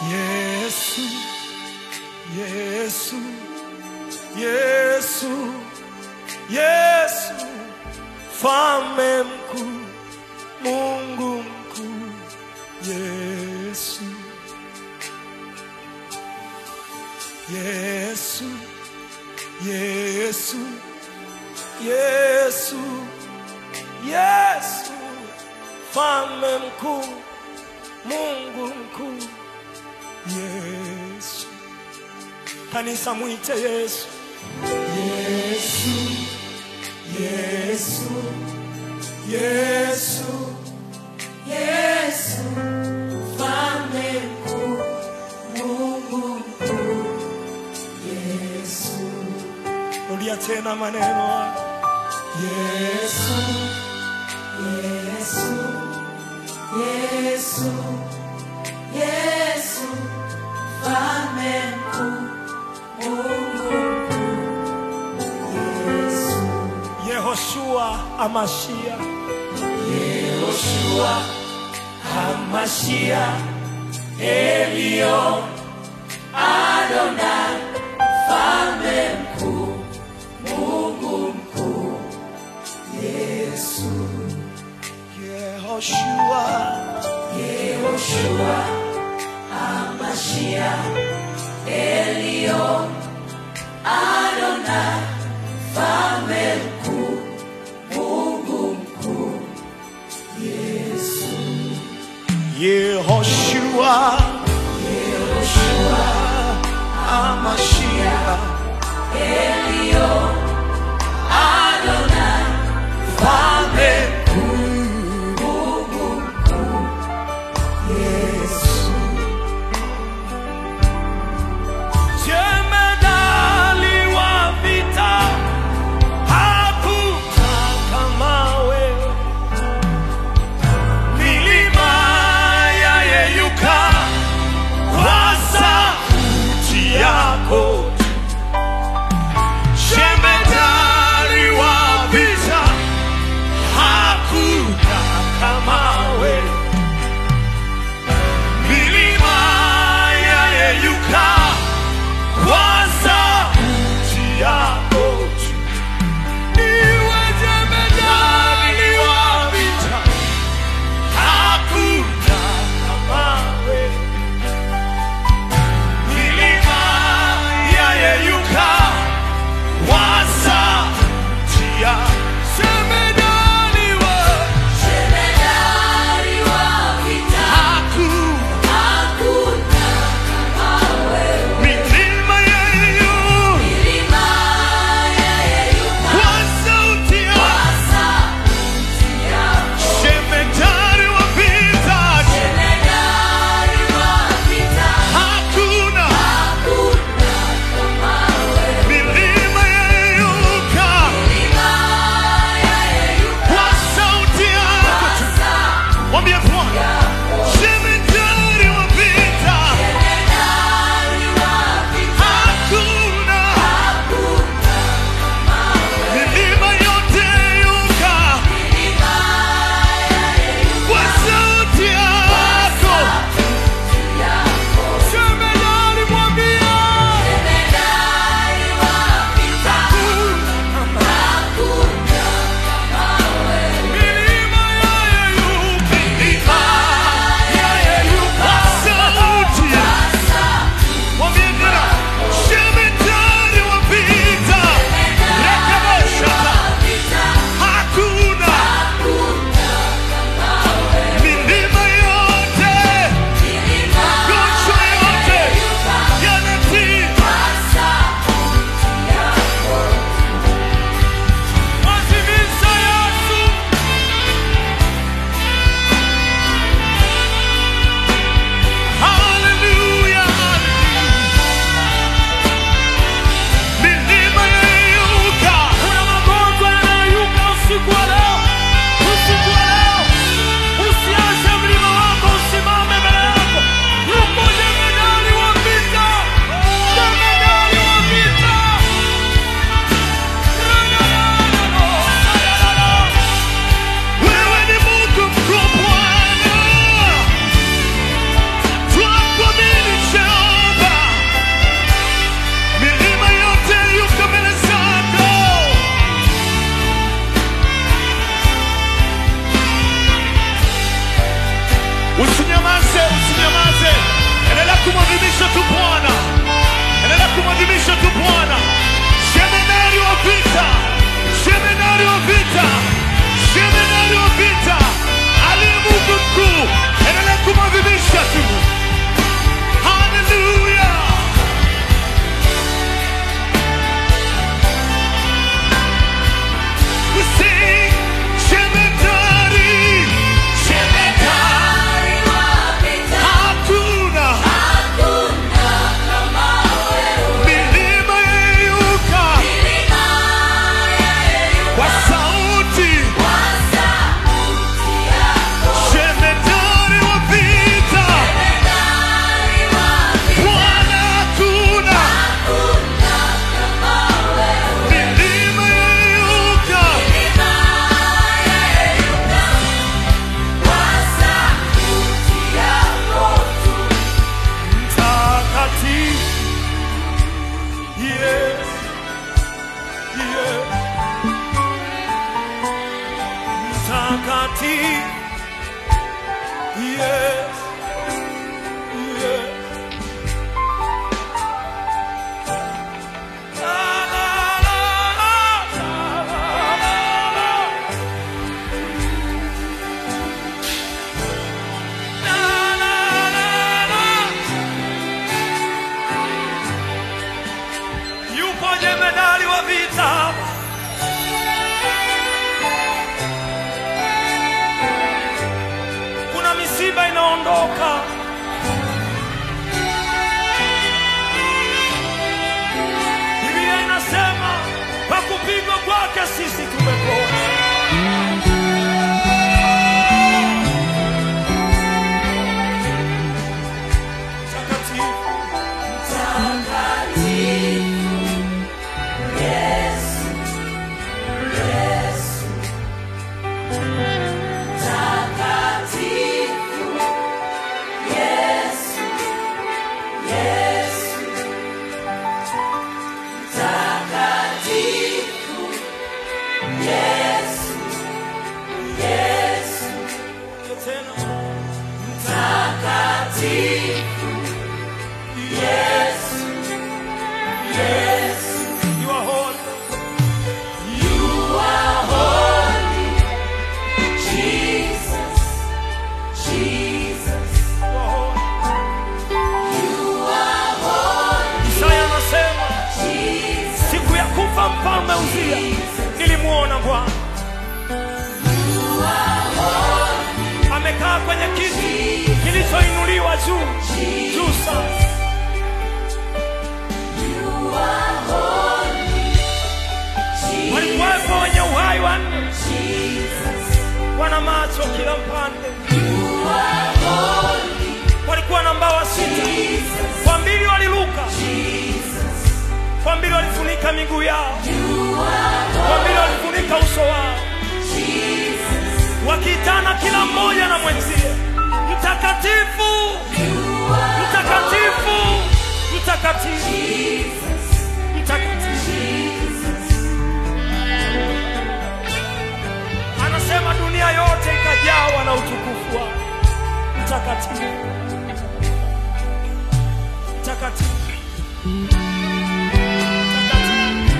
Yesu, Yesu, Yesu, Yesu, Mfalme mkuu, Mungu mkuu, Yesu, Yesu, Yesu, Yesu, Yesu, Mfalme mkuu, Mungu mkuu, Yesu. Kanisa mwite Yesu. Yesu, Yesu, Yesu, Yesu, Mfalme mkuu, Mungu mkuu, Yesu, rudia tena maneno haya. Yesu, Yesu, Yesu, Yesu, Mfalme mkuu, Mungu mkuu, Yesu, Yehoshua Amashia, Yehoshua, Hamashia, Elion, Adonai, Mfalme mkuu, Mungu mkuu, Yesu, Yehoshua, Yehoshua, Hamashia, Elion, Adonai, Mfalme mkuu, Mungu mkuu, Yesu, Yehoshua Yehoshua, Amashia, Elion, Adonai, Mfalme Mungu mkuu, Yesu, Jemedali wa vita, hakuna kama wewe. Milima yayeyuka kwa sauti yako, wa vita. Kuna misiba inaondoka. Biblia inasema kwa kupigwa kwake sisi tumepona. Takatifu, tena you are holy. You are holy. Isaya anasema siku ya kufa mfalme Uzia nilimwona Bwana amekaa kwenye kiti kilichoinuliwa juu juu sana. Walikuwepo wenye uhai wanne, wana macho kila mpande, walikuwa na mbawa sita, kwa mbili waliruka, kwa mbili walifunika miguu yao, kwa mbili walifunika uso wao, wakiitana kila mmoja na mwenzie, mtakatifu, mtakatifu, mtakatifu, mtakatifu. Anasema dunia yote ikajawa na utukufu wake. Mtakatifu, mtakatifu, mtakatifu.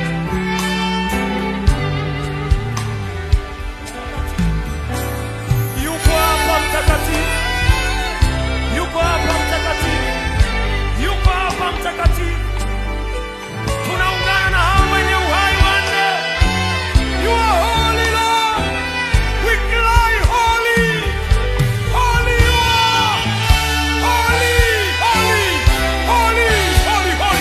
Yuko hapa mtakatifu, yuko hapa mtakatifu, yuko hapa mtakatifu. Tunaungana na hao wenye uhai wanne. You are holy, Lord. We cry holy. Holy you are. Holy, holy, holy, holy,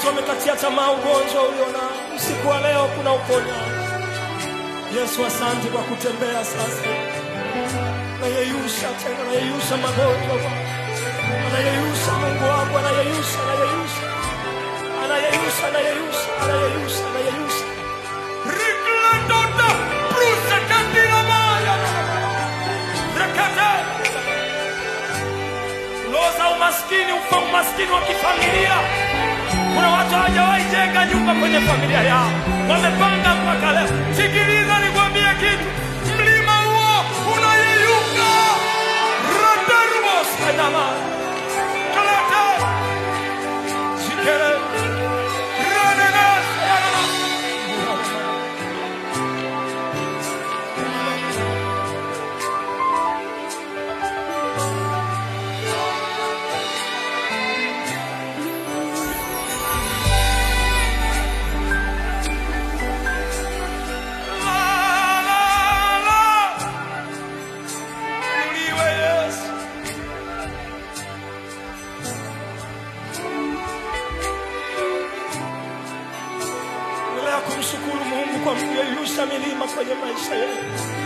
watu wamekatia tamaa ugonjwa ulionao. Usiku wa leo kuna uponyaji. Yesu, asante kwa kutembea sasa, anayeyusha tena, anayeyusha magonjwa Bwana, anayeyusha Mungu wangu, anayeyusha, anayeyusha, anayeyusha, anayeyusha, anayeyusha, anayeyusha. Rikladota, brusa kandila maya. Rekate. Roho za umaskini, ufa umaskini wa kifamilia. Kuna watu hawajawahi jenga nyumba kwenye familia yao, wamepanga mpaka leo. Sikiliza nikwambie kitu, mlima huo unayeyuka. Radarubos kanama kalate sikele ranegas yarama. La, la, la. Inuliwe Yesu. Endelea kumshukuru Mungu kwa kuyeyusha milima kwenye maisha yetu.